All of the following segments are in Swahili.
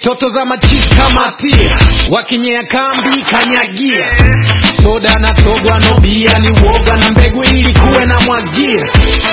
toto za machizi kama tia wakinyea kambi kanyagia soda na togwa no bia ni woga na mbegu ili kuwe na mwagia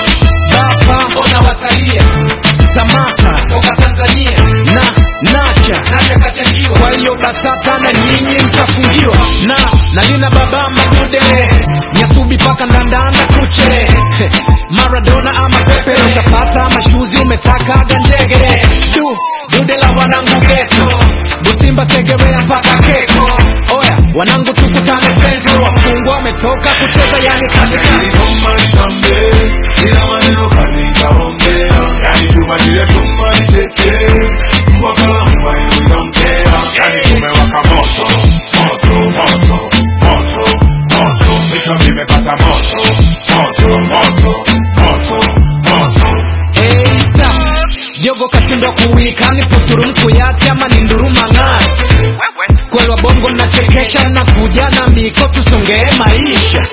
bapa ona watalia samata toka tanzania na nacha nacha kachangiwa kwa hiyo basata na nyinyi mtafungiwa na nalina baba madude nyasubi paka ndandanda kuche maradona ama pepe utapata mashuzi umetakaga njegere du dude la wanangu geto butimba segerea mpaka keko oya wanangu tukutane central wafungwa wametoka kucheza yani katikati Chumba nitambe, ila maneno kanikaongea. Yani chumba kile chumba nitetee, wakala mbai we don't care. Yani tumewaka moto, moto, moto, moto, moto. Vichwa vimepata moto, moto, moto, moto, moto. Hey, stop. jogo kashindwa kuwika ni puturu mkuyati ama ni nduruma ng'aa kwelwa bongo mnachekesha na kuja na miko tusongee maisha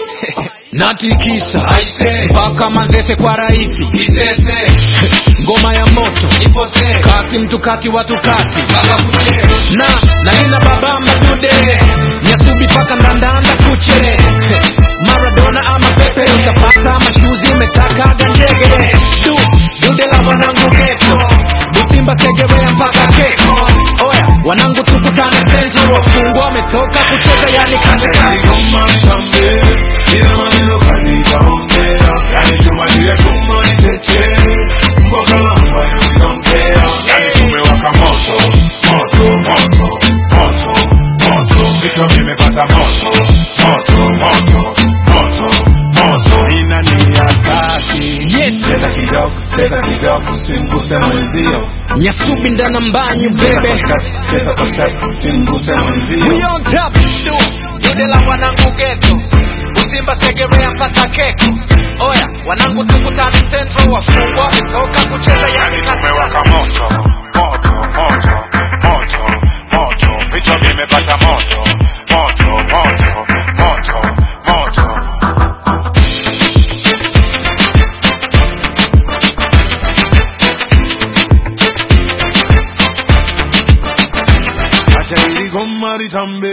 natikisa aise mpaka manzese kwa rahisi kisese ngoma ya moto ipose kati mtu kati watu kati mpaka kuche na nalina baba madude nyasubi paka ndandanda kuche maradona ama pepe utapata mashuzi umetakaga njegere du dude la wanangu geto butimba segerea mpaka keko oya wanangu tukutane central wafungwa wametoka kucheza yani katikati Chumba nitambe, ila maneno kanikaongea. Yani chumba kile chumba nitetee, wakala mbai we don't care. Yani tumewaka moto, moto, moto, moto, moto. Vichwa vimepata moto, moto, moto, moto, moto. Ina ni hataki. Yes. Cheza kidogo, cheza kidogo, usimguse mwenzio. nyasubi ndana mbanyu Cheza bebe kwa step, cheza kwa step, usimguse mwenzio. We on top du dude la wanangu geto butimba segerea mpaka keko oya wanangu tukutane central wafungwa wametoka kucheza yani Yani katikati tumewaka moto, moto, moto, moto, moto. Vichwa vimepata moto, moto, moto, moto, moto. Acha ili goma litambe,